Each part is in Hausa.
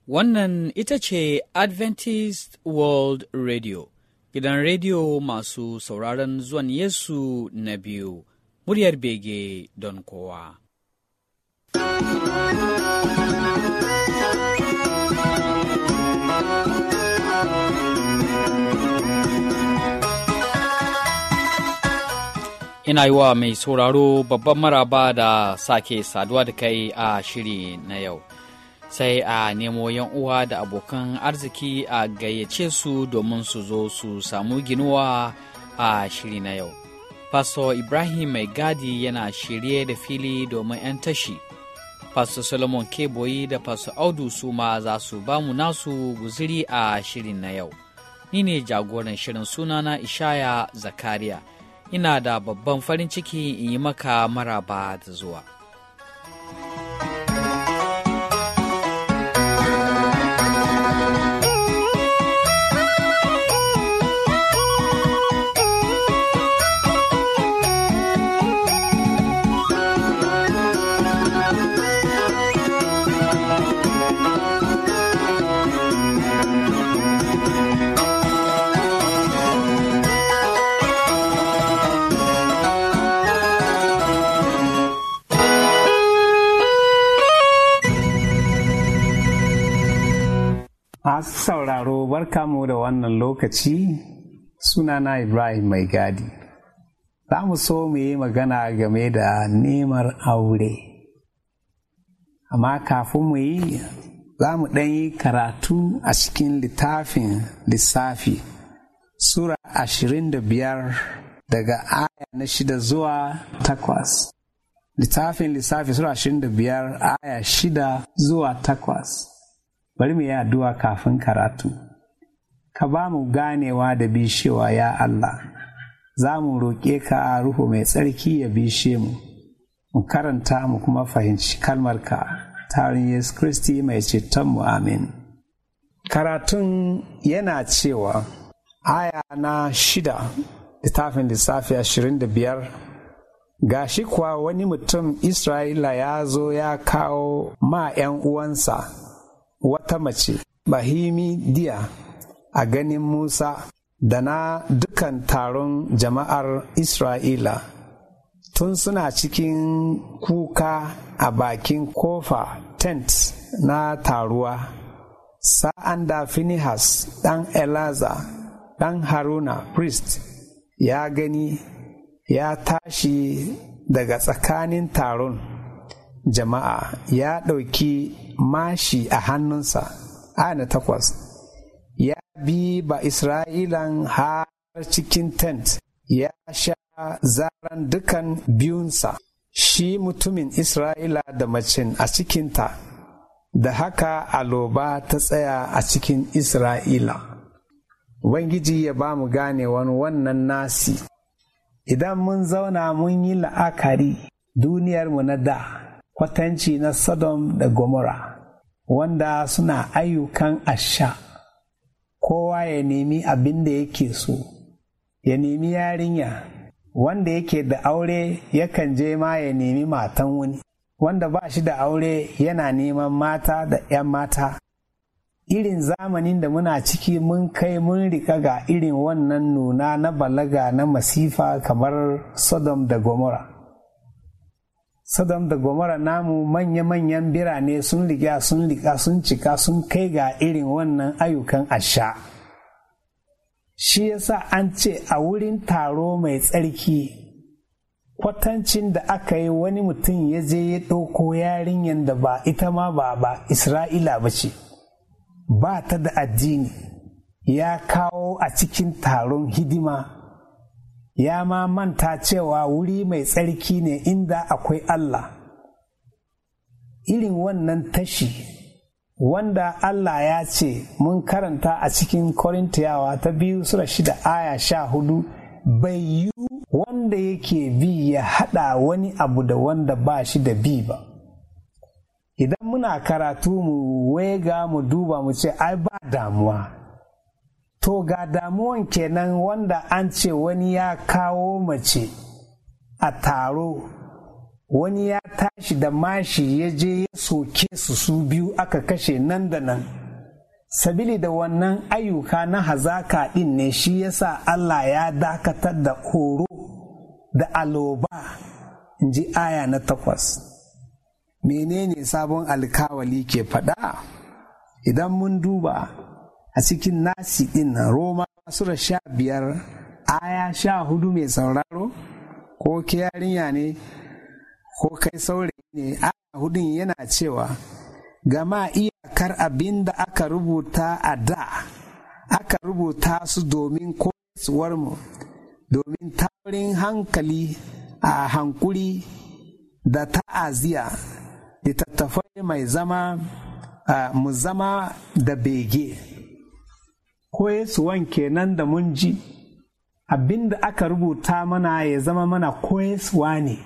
Wannan ita ce Adventist World Radio, gidan rediyo masu sauraron zuwan Yesu na biyu, muryar bege don kowa. Ina yi wa mai sauraro babban maraba da sake saduwa da kai a shiri na yau. Sai a nemo yan uwa da abokan arziki a gayyace su domin su zo su samu ginuwa a shiri na yau. Pastor Ibrahim Mai Gadi yana shirye da fili domin 'yan tashi. Pastor Solomon Keboyi da Pastor Audu su ma za su ba mu nasu guziri a shirin na yau. Ni ne jagoran shirin sunana Ishaya Zakariya. ina da babban farin ciki in yi maka maraba da zuwa. Masu sauraro barka mu da wannan lokaci sunana Ibrahim Mai Gadi. Za mu so mu yi magana game da nemar aure. Amma kafin mu yi za mu ɗan yi karatu a cikin littafin lissafi Sura ashirin da biyar daga aya na shida zuwa takwas. Littafin lissafi Sura ashirin da biyar aya shida zuwa takwas. bari mu yi addu'a kafin karatu. Ka ba mu ganewa da bishewa ya Allah, za mu roƙe ka Ruhu mai tsarki ya bishe mu, mu karanta mu kuma fahimci kalmarka tarin Yesu Kristi mai cetonmu amin. Karatun yana cewa aya na shida littafin lissafi ashirin da biyar gashi kuwa wani mutum Isra'ila ya zo ya kawo ma ‘yan uwansa’ wata mace bahimi diya a ganin Musa da na dukan taron jama'ar Isra'ila tun suna cikin kuka a bakin kofa tent na taruwa sa'an da Finihas ɗan Elaza ɗan Haruna priest ya gani ya tashi daga tsakanin taron jama'a ya ɗauki mashi a hannunsa ana takwas ya bi ba isra'ilan har cikin tent ya sha zaran dukan biyunsa shi mutumin isra'ila da macen a cikinta da haka aloba ta tsaya a cikin isra'ila ubangiji ya ba mu gane wani wannan nasi idan mun zauna mun yi la'akari duniyarmu na da kwatanci na Sodom da Gomorrah wanda suna ayyukan asha kowa ya nemi abin da yake so ya nemi yarinya wanda yake da aure yakan je ma ya nemi matan wani wanda ba shi da aure yana neman mata da 'yan mata irin zamanin da muna ciki mun kai mun rika ga irin wannan nuna na balaga na masifa kamar Sodom da Gomorrah Sodom da Gomorrah namu manya-manyan birane sun riga sun riga sun cika sun kai ga irin wannan ayyukan asha. Shi yasa an ce a wurin taro mai tsarki kwatancin da aka yi wani mutum ya je ya ɗauko yarinyar da ba ita ma ba ba Isra'ila ba ce, ba ta da addini, ya kawo a cikin taron hidima. ya ma manta cewa wuri mai tsarki ne inda akwai Allah. Irin wannan tashi wanda Allah ya ce mun karanta a cikin Korintiyawa ta biyu Sura shida aya sha hudu bai yi wanda yake bi ya haɗa wani abu da wanda ba shi da bi ba. Idan muna karatu mu wega mu duba mu ce ai ba damuwa. To ga damuwan kenan wanda an ce wani ya kawo mace a taro, wani ya tashi da mashi ya je ya soke su su biyu aka kashe nan da nan. sabili da wannan ayyuka na hazaka ɗin ne shi yasa Allah ya dakatar da horo da aloba in ji aya na takwas menene sabon alkawali ke faɗa idan mun duba a cikin nasi ɗin nan roma sura sha biyar aya sha hudu mai sauraro ko ke yarinya ne ko kai saurayi ne aya hudun yana cewa gama iyakar abin da aka rubuta a da aka rubuta su domin koyarwarmu domin taurin hankali a hankuri da ta'aziya littattafai mai zama mu zama da bege koyarwan kenan da mun ji abin da aka rubuta mana ya zama mana koyarwa ne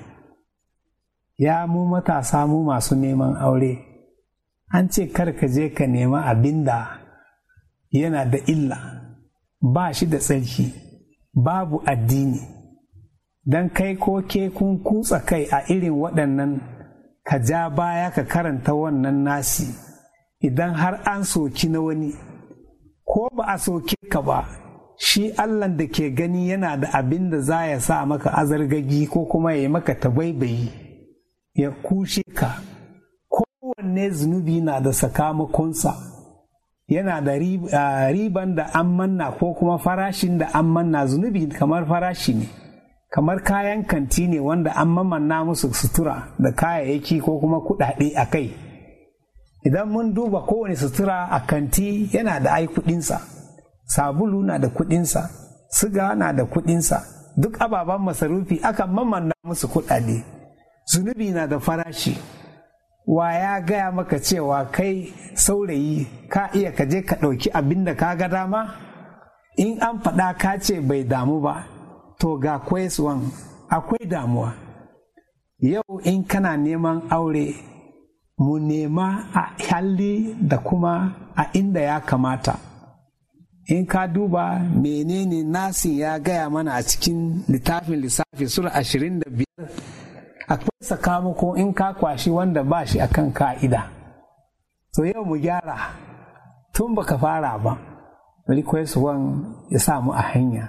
ya mu matasa mu masu neman aure an ce kar ka je ka nema abin da yana da illa ba shi da tsarki babu addini don kai ko ke kun kutsa kai a irin waɗannan ka ja baya ka karanta wannan nasi idan har an soki na wani ko ba a soke ka ba shi allah da ke gani yana da abin da za ya sa maka azargagi ko kuma ya yi maka tabaibayi ya kushe ka kowanne zunubi na da sakamakonsa yana da riban da an manna ko kuma farashin da an manna zunubi kamar farashi ne kamar kayan kanti ne wanda an mamanna musu sutura da kayayyaki ko kuma kudade a kai idan mun duba kowane sutura a kanti yana da ai kudinsa sabulu na da kudinsa siga na da kudinsa duk ababen masarufi akan mamanna musu kudade zunubi na da farashi wa ya gaya maka cewa kai saurayi ka iya ka je ka ɗauki abin da ka ga dama in an faɗa ka ce bai damu ba to ga kwaiswan akwai damuwa yau in kana neman aure mu nema a halli da kuma a inda ya kamata in ka duba menene nasin ya gaya mana a cikin littafin lissafi sura ashirin da biyar akwai sakamako in ka kwashi wanda ba shi akan ka'ida to yau mu gyara tun baka fara ba request one ya samu a hanya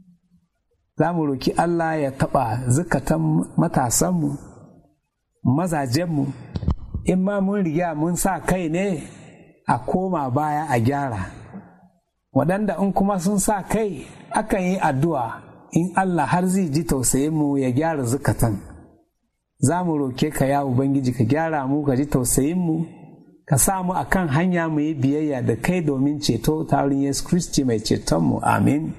za mu roki Allah ya taɓa zukatan matasanmu mazajenmu in ma mun riga mun sa kai ne a koma baya a gyara waɗanda in kuma sun sa kai akan yi addu'a in Allah har zai ji tausayin mu ya gyara zukatan za mu roke ka ya ubangiji ka gyara mu ka ji tausayin mu ka sa mu akan hanya mu yi biyayya da kai domin ceto ta wurin Yesu Kristi mai ceton mu amin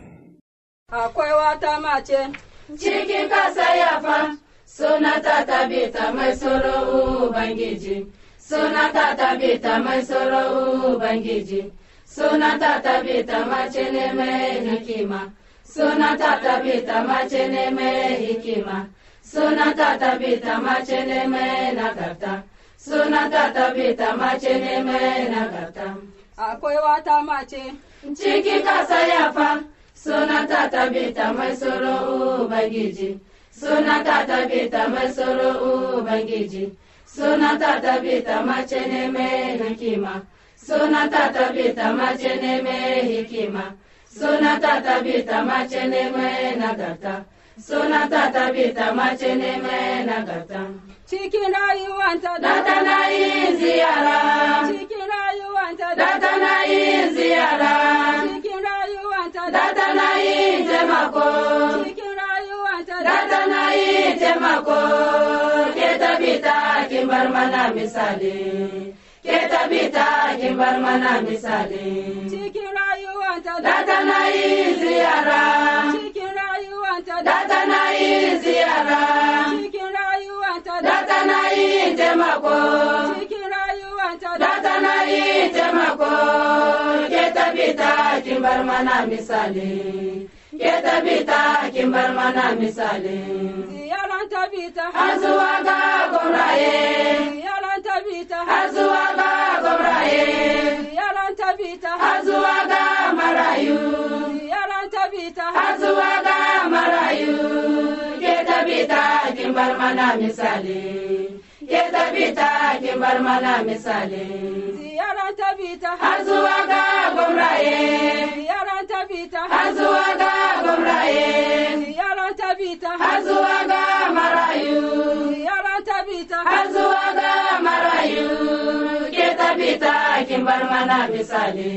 akwai wata mace cikin kasa yafa suna ta tabita mai tsoro ubangiji suna ta tabita mai tsoro ubangiji suna ta tabita mace ne mai hikima suna ta tabita mace ne mai hikima suna ta tabita mace ne mai nagarta suna ta tabita mace ne mai nagarta akwai wata mace cikin kasa yafa suna ta tabita mai tsoro ubangiji suna ta tabita mai tsoro ubangiji suna ta tabita mace ne mai hikima suna ta tabita mace ne mai hikima suna ta tabita mace ne mai nagarta suna ta tabita mace ne mai nagarta cikin rayuwanta da tana yin ziyara cikin rayuwanta da tana yin ziyara cikin rayuwanta da tana yin taimako cikin rayuwanta da tana yin taimako ke tabita kin bar mana misali ke tabita kin bar mana misali cikin rayuwanta da tana yin ziyara cikin rayuwanta da tana yin ziyara cikin rayuwanta da tana yin taimako cikin rayuwanta da tana yin taimako ke tabita kin bar mana misali ke tabita kin bar mana misali ziyaran tabita har zuwa ga gwamraye ziyaran tabita har zuwa ga gwamraye ziyaran tabita har zuwa ga marayu ziyaran tabita har zuwa ga marayu ke tabita kin bar mana misali ke tabita kin bar mana misali ziyaran tabita har zuwa ga gwamraye ziyaran tabita har zuwa ga gwamraye ziyaran tabita har zuwa ga marayu ziyaran tabita har zuwa ga marayu ke tabita kin bar mana misali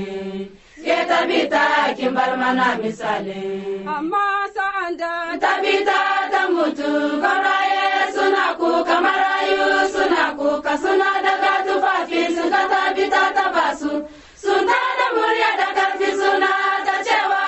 ke tabita kin bar mana misali amma sa'an da tabita ta mutu gwamraye suna kuka marayu suna kuka suna daga tufafi suka tabita ta basu sun da murya da karfi suna ta cewa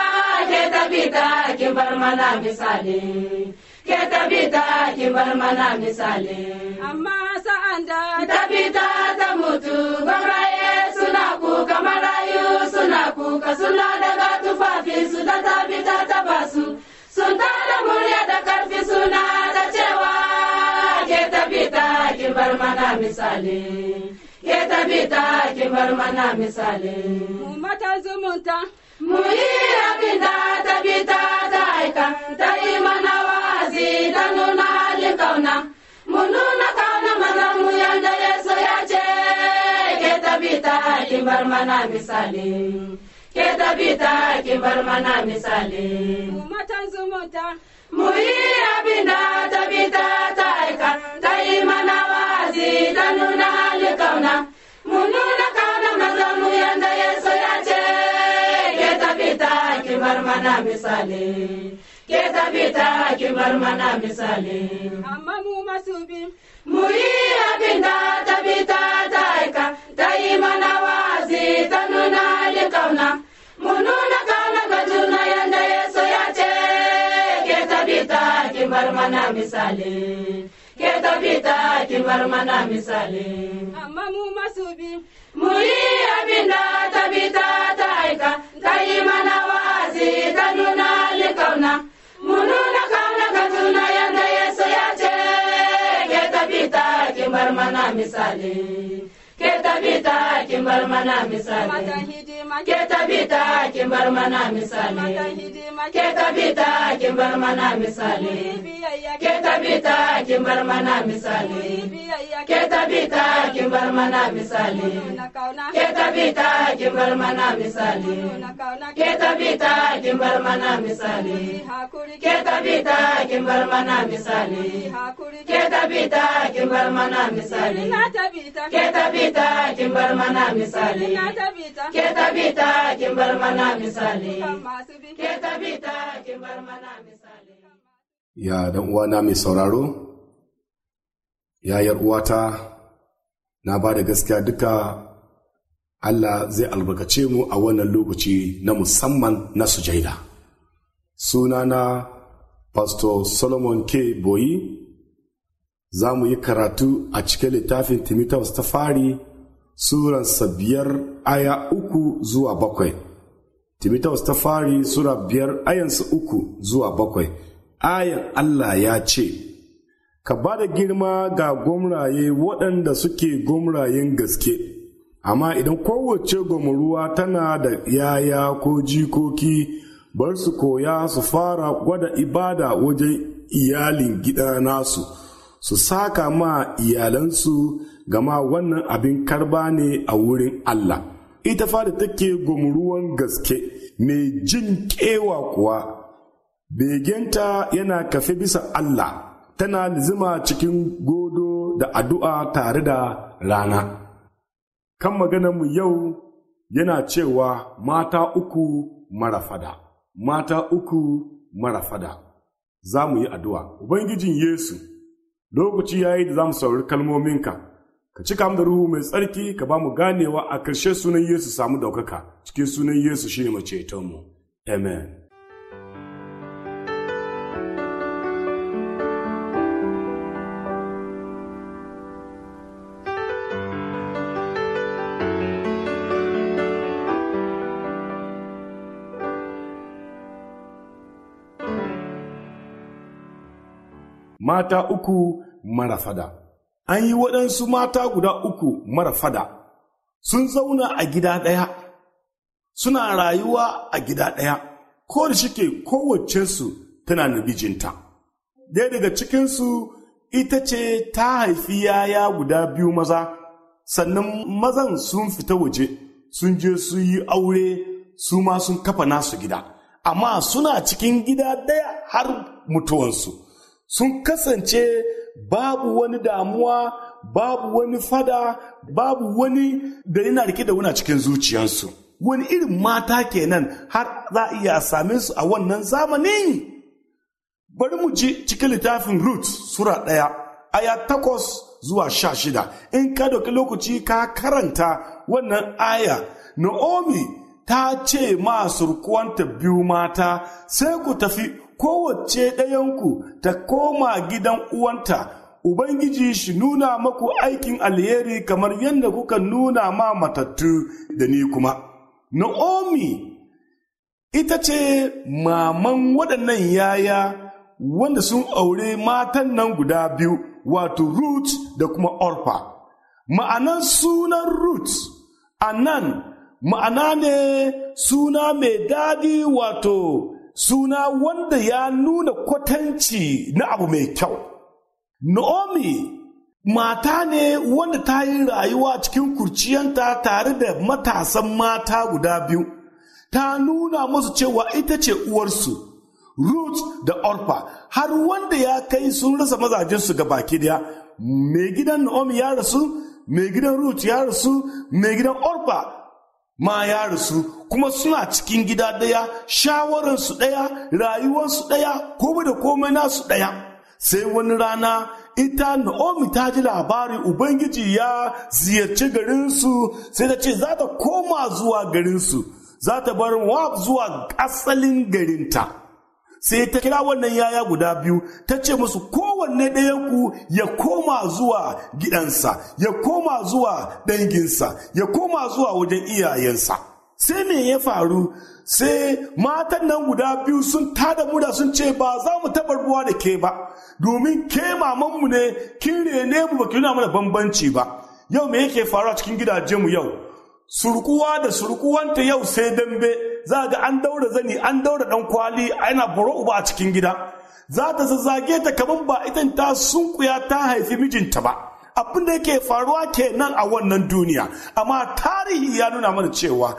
ke tabita kin bar mana misali ke tabita kin bar mana misali amma sa'an da tabita ta mutu gwamraye suna kuka marayu suna kuka suna daga tufafi su da tabita ta basu sun tada murya da karfi suna da cewa ke tabita ki bar mana misali ke tabita ki bar mana misali mu matan zumunta mu yi abin da tabita ta aika ta yi mana wa'azi ta nuna halin kauna mu nuna kauna maza mu yanda yesu ya ce ke tabita ki bar mana misali ke tabita ki bar mana misali mu matan zumunta mu yi abin da tabita ta aika ta yi mana wa'azi ta nuna halin kauna mu nuna kauna maza mu yanda yesu ya ce ke tabita ki bar mana misali ke tabita ki bar mana misali amma mu masu bi mu yi abin da tabita ta aika ta yi mana wa'azi ta nuna halin kauna mu nuna kauna ga juna yanda yesu ya ce ke tabita ki bar mana misali ke tabita ki bar mana misali amma mu masu bi mu yi abin da tabita ta aika ta yi mana wa'azi ta nuna halin kauna mu nuna kauna ga juna yanda yesu ya ce ke tabita ki bar mana misali ke tabita ki bar mana misali matan hidima ke tabita ki bar mana matan misali hidima ke tabita ki bar mana mu misali yi biyayya ke tabita ki bar mana mu yi misali biyayya ke tabita ki bar mana misali nuna kauna ke tabita ki bar mana misali nuna kauna ke tabita ki bar mana mu misali yi hakuri ke tabita ki bar mana mu yi misali hakuri ke tabita ki bar mana misali na tabita ke tabita ki bar mana misali na tabita ke tabita ki bar mana misali kan masu bi ke tabita ki bar mana misali ya dan uwana mai sauraro ya yar uwata na ba da gaskiya duka Allah zai albarkace mu a wannan lokaci na musamman na sujaida sunana pastor solomon k boyi za mu yi karatu a cikin littafin timotheus ta fari suransa biyar aya uku zuwa bakwai timotheus ta fari sura biyar ayansa uku zuwa bakwai ayan allah ya ce ka ba da girma ga gwamraye waɗanda suke gwamrayen gaske amma idan kowace gwamruwa tana da yaya ko jikoki bar su koya su fara gwada ibada wajen iyalin gida nasu su saka ma iyalansu gama wannan abin karba ne a wurin Allah ita fada take gwamruwan gaske mai jin kewa kuwa begenta yana kafe bisa Allah tana lizima cikin godo da addu'a tare da rana kan mu yau yana cewa mata uku mara fada mata uku mara fada za mu yi addu'a ubangijin yesu lokaci ya yi da za mu saurari kalmominka ka cika mu da ruhu mai tsarki ka ba mu ganewa a ƙarshe sunan yesu samu daukaka cikin sunan yesu shi ne macetonmu amen mata uku mara fada. An yi waɗansu mata guda uku mara fada, sun zauna a gida ɗaya, suna rayuwa a gida ɗaya, ko da shike kowacensu tana na bijinta. Ɗaya daga cikinsu ita ce ta haifi yaya guda biyu maza sannan mazan sun fita waje sun je su yi aure su ma sun kafa nasu gida amma suna cikin gida ɗaya har mutuwansu sun kasance babu wani damuwa babu wani fada babu wani da yana rike da wuna cikin zuciyarsu wani irin mata kenan har za a iya same su a wannan zamanin bari mu ji cikin littafin Ruth Sura ɗaya, aya takwas zuwa sha shida. In ka dauki lokaci ka karanta wannan aya, Naomi ta ce ma surkuwanta biyu mata, sai ku tafi kowace ɗayanku ta koma gidan uwanta. Ubangiji shi nuna maku aikin alheri kamar yadda kuka nuna ma matattu da ni kuma. Naomi ita ce maman waɗannan yaya wanda sun aure matan nan guda biyu wato Ruth da kuma Orpa. Ma'anan sunan Ruth a nan ma'ana ne suna mai daɗi wato suna wanda ya nuna kwatanci na abu mai kyau. Naomi mata ne wanda ta yi rayuwa cikin kurciyanta tare da matasan mata guda biyu. Ta nuna musu cewa ita ce uwarsu. Ruth da Orpa har wanda ya kai sun rasa mazajensu ga baki daya mai gidan Naomi ya rasu mai gidan Ruth ya rasu mai gidan Orpa ma ya rasu kuma suna cikin gida daya shawararsu daya rayuwarsu daya komai da komai nasu daya sai wani rana ita Naomi ta ji labari Ubangiji ya ziyarci garinsu sai ta ce za ta koma zuwa garinsu za ta bar Moab zuwa asalin garinta. sai ta kira wannan yaya guda biyu ta ce musu kowanne ɗayanku ya koma zuwa gidansa ya koma zuwa danginsa ya koma zuwa wajen iyayensa sai me ya faru sai matan nan guda biyu sun tada muda sun ce ba za mu taɓa ruwa da ke ba domin ke mamanmu ne kin rene mu ba ki nuna mana bambanci ba yau me yake faruwa cikin gidajenmu yau surkuwa da surkuwanta yau sai dambe za ga an daura zani an daura dan kwali ana buro uba a cikin gida za ta zazzage ta kaman ba idan ta sunkuya ta haifi mijinta ba abin da yake faruwa kenan a wannan duniya amma tarihi ya nuna mana cewa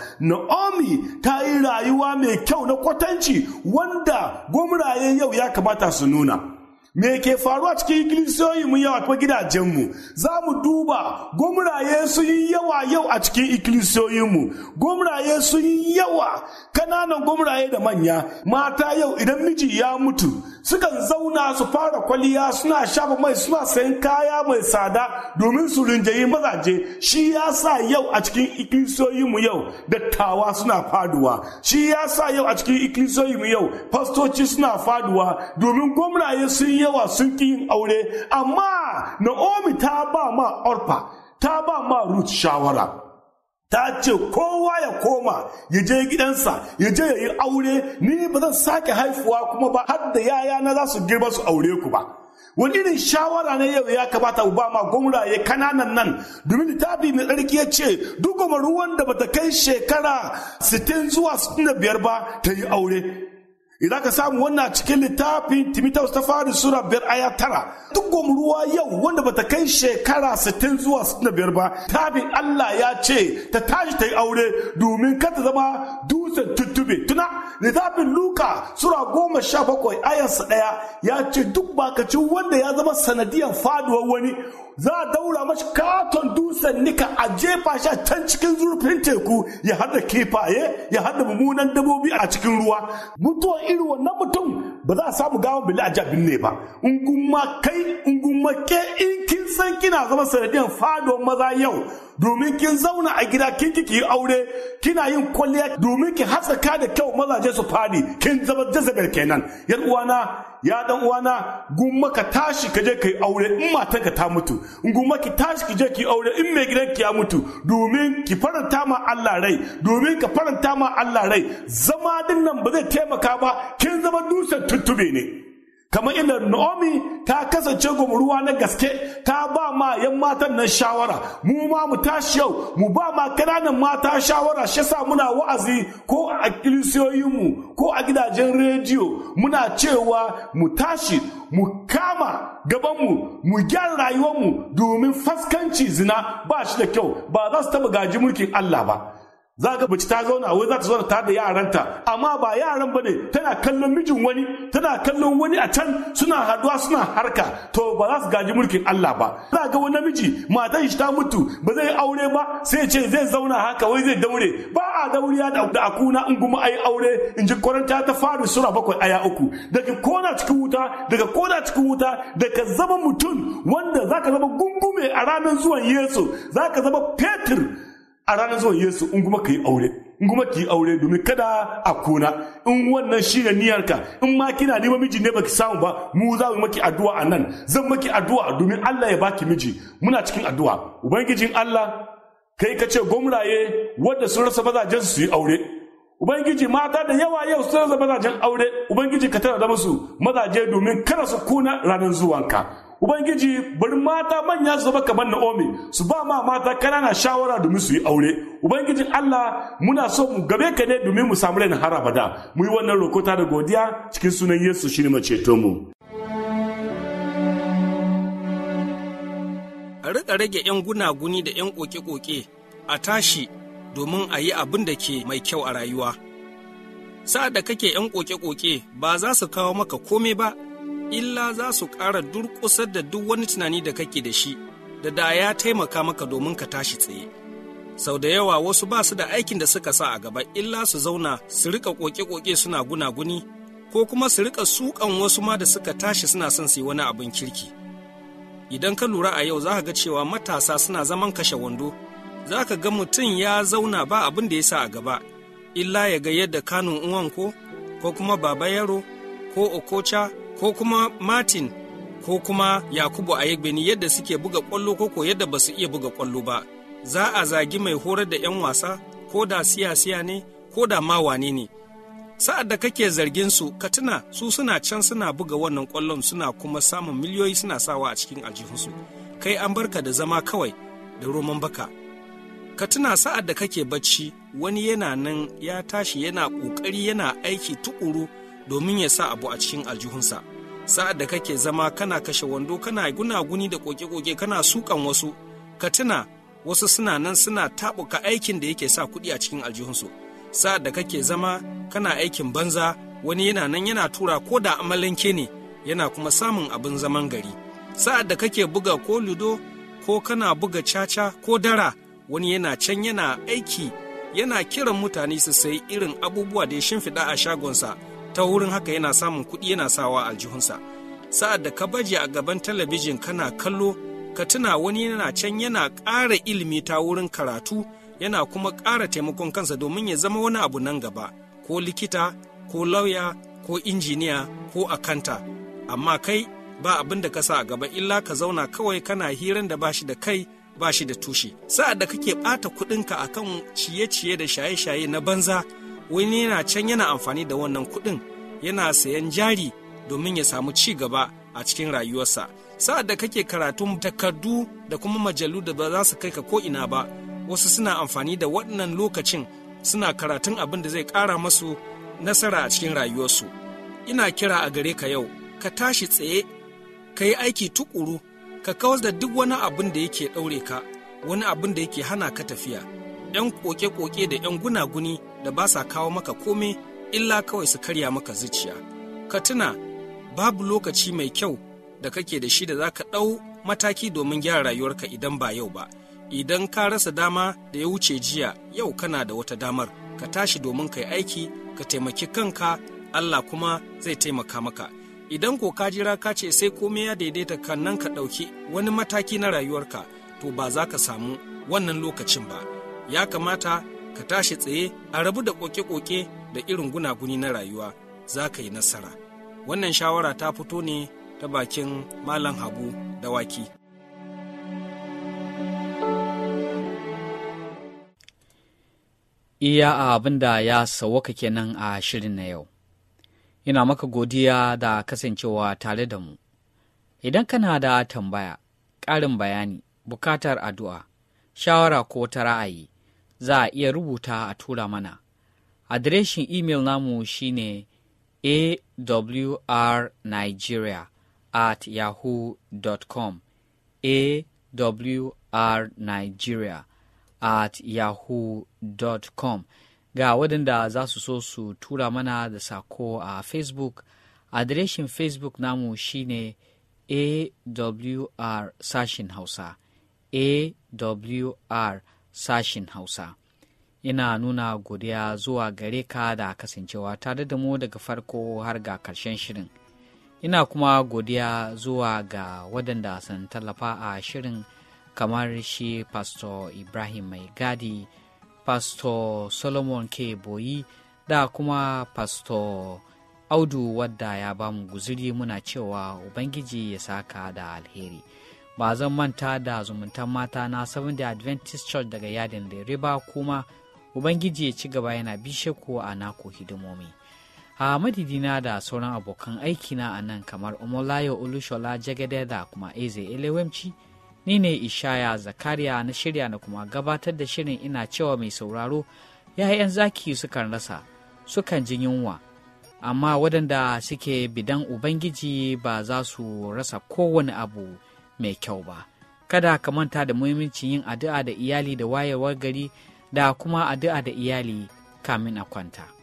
Naomi ta yi rayuwa mai kyau na kwatanci wanda gwamraye yau ya kamata su nuna me ke faruwa cikin ikilisiyoyi mu yawa kuma gidajenmu za mu duba gwamraye sun yi yawa yau a cikin ikilisiyoyinmu gwamraye sun yi yawa kananan gwamraye da manya mata yau idan miji ya mutu sukan zauna su fara kwaliya suna shafa mai suna sayan kaya mai tsada domin su rinjayi mazaje shi ya sa yau a cikin ikilisiyoyinmu yau dattawa suna faduwa shi ya sa yau a cikin ikilisiyoyinmu yau fastoci suna faduwa domin gwamnaye sun yawa sun ƙi yin aure amma Naomi ta ba ma Orfa ta ba ma Ruth shawara ta ce kowa ya koma ya je gidansa ya je ya yi aure ni ba zan sake haifuwa kuma ba har da yaya na za su girma su aure ku ba wani irin shawara ne yau ya kamata ba ma gwamnaye kananan nan domin littafi mai tsarki ya ce duk ruwan da bata kai shekara 60 zuwa 65 ba ta yi aure idan ka samu wannan cikin littafin Timotheus ta fari sura biyar aya tara duk ruwa yau wanda bata kai shekara 60 zuwa 65 ba tabin Allah ya ce ta tashi ta yi aure domin kada zama dutsen tuttube tuna littafin Luka sura goma sha bakwai ayarsa ɗaya ya ce duk bakacin wanda ya zama sanadiyan faduwar wani za a daura mashi katon dutsen nika a jefa shi a can cikin zurfin teku ya hada kifaye ya hada mummunan dabobi a cikin ruwa mutuwar irin wannan mutum ba za a samu gawan bili a jabin ne ba ungumma kai ungumma ke in kin san kina zama sanadiyan fadon maza yau domin kin zauna a gida kin ki yi aure kina yin kwalliya domin ki haskaka da kyau mazaje su fadi kin zama jazabel kenan yan uwana ya dan uwana gumma ka tashi ka je kai aure in matanka ta mutu gumma ki tashi ki je ki aure in mai gidan ki ya mutu domin ki faranta ma Allah rai domin ka faranta ma Allah rai zama din nan ba zai taimaka ba kin zama dusan tuttube ne kamar inda Naomi ta kasance gwamruwa na gaske ta ba ma yan matan nan shawara mu ma mu tashi yau mu ba ma kananan mata shawara shi sa muna wa'azi ko a kilisiyoyinmu ko a gidajen rediyo muna cewa mu tashi mu kama gabanmu mu gyara rayuwarmu domin faskanci zina ba shi da kyau ba za su taba gaji mulkin Allah ba za ga mace ta zauna wai za ta zauna tare da yaranta amma ba yaran ba ne tana kallon mijin wani tana kallon wani a can suna haduwa suna harka to ba za su gaji mulkin Allah ba za ga wani namiji matan shi ta mutu ba zai aure ba sai ce zai zauna haka wai zai daure ba a dauriya da akuna in kuma ayi aure in ji kwaranta ta fari sura bakwai aya uku daga kona cikin wuta daga kona cikin wuta daga zama mutum wanda zaka zama gungume a ranar zuwan Yesu zaka zama Petir a ranar zuwan Yesu in kuma ka yi aure in kuma ki yi aure domin kada a kuna in wannan shi ne niyyarka in ma kina neman miji ne baki samu ba mu za mu maki addu'a a nan zan maki addu'a domin Allah ya baki miji muna cikin addu'a ubangijin Allah kai ka ce gwamraye wanda sun rasa mazajen su yi aure ubangiji mata da yawa yau sun rasa mazajen aure ubangiji ka tana da musu mazaje domin kada su kuna ranar zuwanka Ubangiji bari mata manya su zama kamar Naomi su ba ma mata kanana shawara domin su yi aure. Ubangijin Allah muna so mu gabe ka ne domin mu samu rainin har abada. Mu yi wannan rokota da godiya cikin sunan Yesu shi ne maceto mu. A riƙa rage 'yan gunaguni da 'yan ƙoƙe-ƙoƙe a tashi domin a yi abin da ke mai kyau a rayuwa. Sa'ad da kake 'yan ƙoƙe-ƙoƙe ba za su kawo maka kome ba, illa za su ƙara durƙusar da duk wani tunani da kake da shi da da ya taimaka maka domin ka tashi tsaye. Sau da yawa wasu ba su da aikin da suka sa a gaba illa su zauna su rika ƙoƙe-ƙoƙe suna gunaguni ko kuma su rika sukan wasu ma da suka tashi suna son su yi wani abin kirki. Idan ka lura a yau za ka ga cewa matasa suna zaman kashe wando, za ka ga mutum ya zauna ba abin da ya sa a gaba, illa ya ga yadda kanun uwan ko, ko kuma baba yaro, ko okocha, ko kuma Martin ko kuma Yakubu a yagbeni yadda suke buga ƙwallo ko yadda ba su iya buga ƙwallo ba. Za a zagi mai horar da 'yan wasa ko da siya-siya ne ko da ma wane ne. Sa'ad da kake zargin su ka tuna su suna can suna buga wannan ƙwallon suna kuma samun miliyoyi suna sawa a cikin aljihunsu. Kai an barka da zama kawai da roman baka. Ka tuna sa'ad da kake bacci wani yana nan ya tashi yana ƙoƙari yana aiki tuƙuru domin ya sa abu a cikin aljihunsa sa'ad da kake zama kana kashe wando kana gunaguni da koke-koke kana sukan wasu ka tuna wasu suna nan suna taɓuka aikin da yake sa kuɗi a cikin aljihunsu sa'ad da kake zama kana aikin banza wani yana nan yana tura ko da amalanke ne yana kuma samun abin zaman gari sa'ad da kake buga ko ludo ko kana buga caca ko dara wani yana can yana aiki yana kiran mutane su sayi irin abubuwa da ya shimfiɗa a shagonsa ta wurin haka yana samun kuɗi yana sawa aljihunsa sa'ad da ka baje a gaban talabijin kana kallo ka tuna wani yana can yana ƙara ilimi ta wurin karatu yana kuma ƙara taimakon kansa domin ya zama wani abu nan gaba ko likita ko lauya ko injiniya ko akanta amma kai ba abin da ka sa a gaba illa ka zauna kawai kana hiran da bashi da kai bashi da tushe sa'ad da kake ɓata kuɗinka akan ciye-ciye da shaye-shaye na banza wani yana can yana amfani da wannan kuɗin yana sayan jari domin ya samu ci gaba a cikin rayuwarsa sa'ad da kake karatun takardu da kuma majalu da ba za su kai ka ko ina ba wasu suna amfani da waɗannan lokacin suna karatun abin da zai ƙara masu nasara a cikin rayuwarsu ina kira a gare ka yau ka tashi tsaye ka yi aiki tukuru ka kawar da duk wani abin da yake ɗaure ka wani abin da yake hana ka tafiya 'yan koke-koke da 'yan gunaguni da ba sa kawo maka kome illa kawai su karya maka zuciya ka tuna babu lokaci mai kyau da kake da shi da za ka ɗau mataki domin gyara rayuwarka idan ba yau ba idan ka rasa dama da ya wuce jiya yau kana da wata damar ka tashi domin ka yi aiki ka taimaki kanka allah kuma zai taimaka maka idan ko ka jira ka ce sai komai ya daidaita kan nan ka ɗauki wani mataki na rayuwarka to ba za ka samu wannan lokacin ba ya kamata ka tashi tsaye a rabu da koke-koke da irin gunaguni na rayuwa za ka yi nasara wannan shawara ta fito ne ta bakin malam habu dawaki iya abin da ya sauwaka kenan a shirin na yau ina maka godiya da kasancewa tare da mu. Idan kana da tambaya, ƙarin bayani, bukatar addu'a, shawara ko ta ra'ayi, za a iya rubuta a tura mana. Adireshin imel namu shine awrnigeria at yahoo.com awrnigeria at yahoo.com ga waɗanda za su so su tura mana da sako a facebook adireshin facebook namu shine awr sashin hausa awr sashin hausa ina nuna godiya zuwa gare ka da kasancewa tare da mu daga farko har ga karshen shirin ina kuma godiya zuwa ga waɗanda sun tallafa a shirin kamar shi pastor ibrahim mai gadi pastor solomon k boyi da kuma pastor audu wadda ya ba mu guziri muna cewa ubangiji ya saka da alheri ba zan manta da zumuntan mata na seventh adventist church daga yadin lere ba kuma ubangiji ya ci gaba yana bishe ku a naku hidimomi a madidina da sauran abokan aikina a nan kamar omolayo olushola jagade da kuma eze elewemci ni ne ishaya zakariya na shirya na kuma gabatar da shirin ina cewa mai sauraro ‘ya'yan zaki sukan rasa sukan ji yunwa amma waɗanda suke bidan ubangiji ba za su rasa kowane abu mai kyau ba kada ka manta da muhimmancin yin addu'a da iyali da wayewar gari da kuma addu'a da iyali kamin a kwanta.